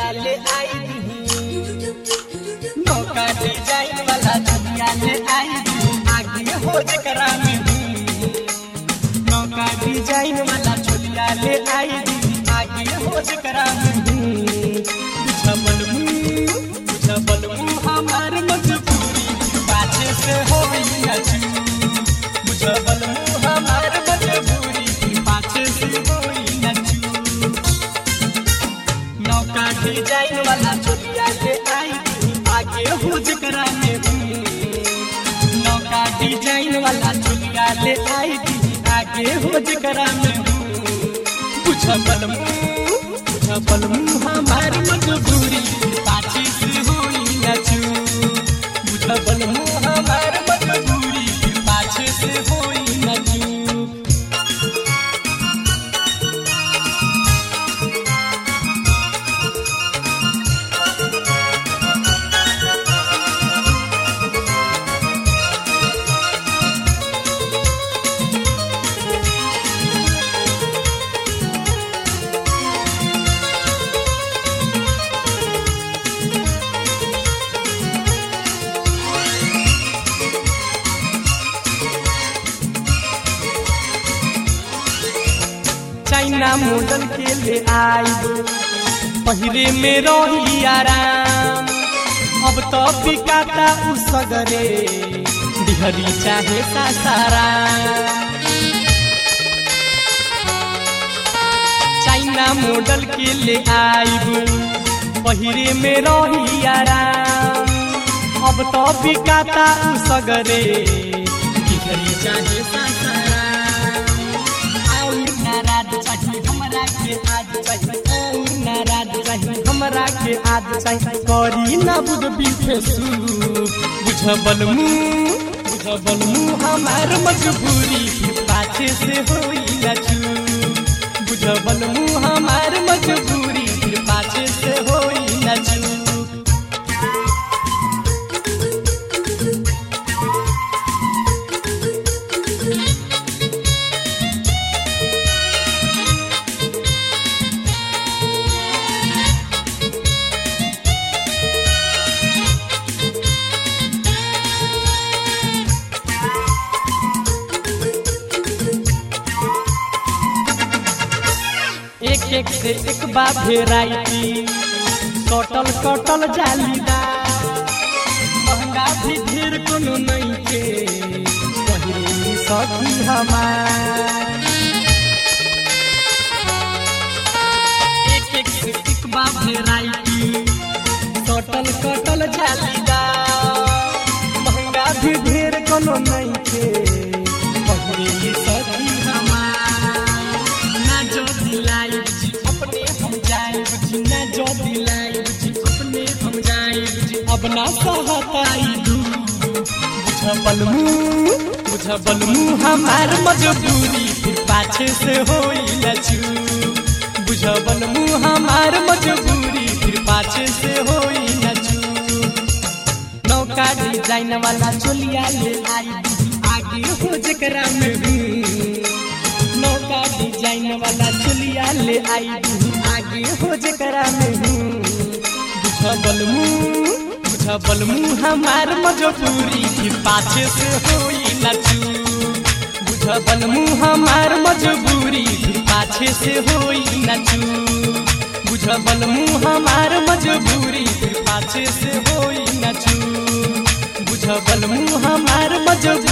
चोलिया ले आई नौका डिजाइन वाला चोलिया ले आई आगे हो जकरा में नौका डिजाइन वाला चोलिया ले आई आगे हो जकरा में बुझबल मुँह बुझबल मुँह हमार मजबूरी पाछे से हो अच्छी बुझबल मुँह हमार मजबूरी पाछे से हो अच्छी नौका डिजाइन वाला चोलिया ले आई आगे हो जकरा में नौका डिजाइन वाला चोलिया ले आई आगे हो जकरा में बुझबल मुँह बुझबल मुँह हमार मजबूरी पाछे से होई न चू बुझबल मुँह हमार मजबूरी पाछे से होई न चू चाइना मॉडल के ले आई पहिरे में रही आराम अब तो बिकाता उ सगरे बिहरी चाहे सासारा चाइना मॉडल के ले आई पहिरे में रही आराम अब तो बिकाता उ सगरे बिहरी चाहे सासारा और नाराज चाहिए हमरा के आज चाहिए और नाराज चाहिए हमरा के आज चाहिए करी ना बुझ बीफे शुरू बुझबल मुँह बुझबल मुँह हमार मजबूरी फिर पाछे से होई ना चू बुझबल मुँह हमार मजबूरी फिर पाछे से होई ना चू एक एक से एक बा भेराइटी कटल कटल जालीदार महंगा भी ढेर कोनो नहीं के पहिरे सखी हमार एक एक से एक बा भेराइटी कटल कटल जालीदार महंगा भी ढेर कोनो नहीं के पहिरे सखी हमार ना जो दिलाई बुझी अपने हम जाए बुझी ना जो दिलाई बुझी अपने हम जाए बुझी अब ना सहताई दू बुझबल मुँह बुझबल मुँह हमार मजबूरी फिर पाछे से होई न चू बुझबल मुँह हमार मजबूरी फिर पाछे से होई न चू नौका डिजाइन वाला चोलिया ले आई आगे हो जकरा में हूँ नौका डिजाइन वाला चोलिया ले आई आगे हो जकरा में हूँ बुझबल मुँह बुझबल मुँह हमार मजबूरी फिर पाछे से होई न चू बुझबल मुँह हमार मजबूरी फिर पाछे से होई न चू बुझबल मुँह हमार मजबूरी फिर पाछे से होई न चू बुझबल मुँह हमार मजबूरी